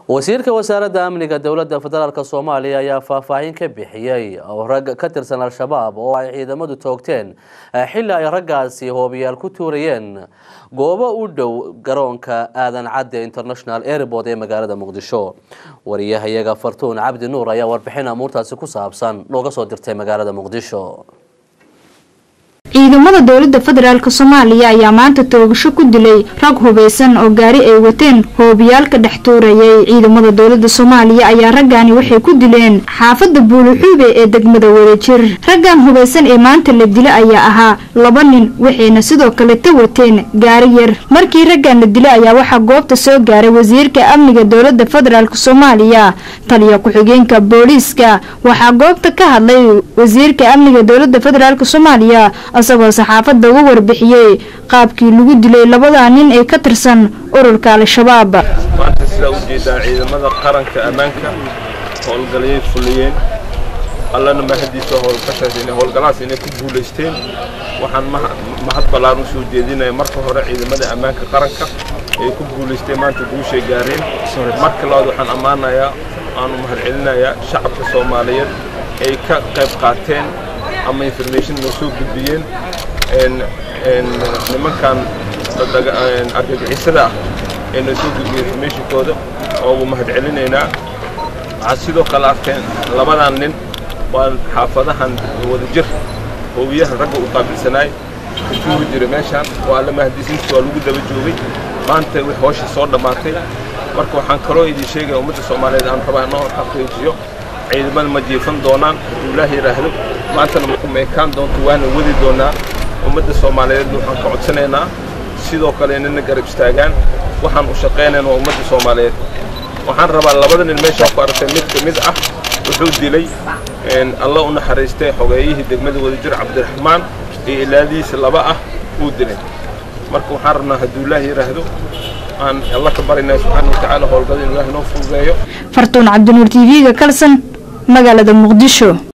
wasiirka wasaaradda amniga dowladda federaalk soomaaliya ayaa faahfaahin ka bixiyey rag ka tirsan al-shabaab oo ay ciidamadu toogteen xilli ay raggaasi hoobiyaal ku tuurayeen goobo u dhow garoonka aadan cadde international airport ee magaalada muqdisho wariyahayaga fartuun cabdi nuur ayaa warbixin amuurtaasi ku saabsan looga soo dirtay magaalada muqdisho ciidamada dowladda federaalk soomaaliya ayaa maanta toogasho ku dilay rag hubeysan oo gaari ay wateen hoobiyaal ka dhex tuurayay ciidamada dowladda soomaaliya ayaa raggaani waxay ku dileen xaafadda buuluxuube ee degmada wadajir raggan hubeysan ee maanta la dila ayaa ahaa laba nin waxayna sidoo kaleta wateen gaari yar markii raggan la dila ayaa waxaa goobta soo gaaray wasiirka amniga dowladda federaalk soomaaliya taliya ku-xigeenka booliiska waxaa goobta ka hadlay wasiirka amniga dowladda federaalk soomaaliya isagoo saxaafadda uga warbixiyey qaabkii lagu dilay labadaa nin ee ka tirsan ururka al-shabaab maanta sidaa u jeedaa ciidamada qaranka ammaanka howlgalayay fuliyeen allana mahadiisa howlgashaas inay howlgalahaas inay ku guulaysteen waxaan mahad ballaan u soo jeedinaya marka hore ciidamada ammaanka qaranka ay ku guulaysteen maanta guushay gaareen marka labaad waxaan ammaanayaa waanu mahadcelinayaa shacabka soomaaliyeed ay ka qayb qaateen ama information noo soo gudbiyeen nimankan argagixisada ah ee noo soo gudbiyey informationkooda oo ugu mahadcelinaynaa waxaad sidoo kale arkeen labadan nin waa xaafadahan wadajir hoowiyahan ragga u qaabilsanaay ku tuuri jiray meeshaan waa alla mahadisinta waa lagu daba joogay maanta wix hooshii soo dhammaatay marka waxaan kaloo idin sheegaya ummadda soomaaliyeed aan rabaa inoo xaqiijiyo ciidamada ma jiifan doonaan hadduu ilaah yidhaahdo maantana ma ekaan doonto waana wadi doonaa ummadda soomaaliyeed waxaan ka codsanaynaa sidoo kale inana garab istaagaan waxaan u shaqaynayna waa ummadda soomaaliyeed waxaan rabaa labada nin meeshaa ku aragtay mid ka mid ah wuxuu dilay alla u naxariistay xogeeyihii degmada wadajir cabdiraxmaan iyo ilaadihiisa laba ah uu dilay marka waxaan rabnaa hadduu ilaah yidhaahdo aan alla ka barinaa subxaana watacaala howlgada inuu ilaah noo fududeeyo fartuun cabdinuur t v-ga kalsan magaalada muqdisho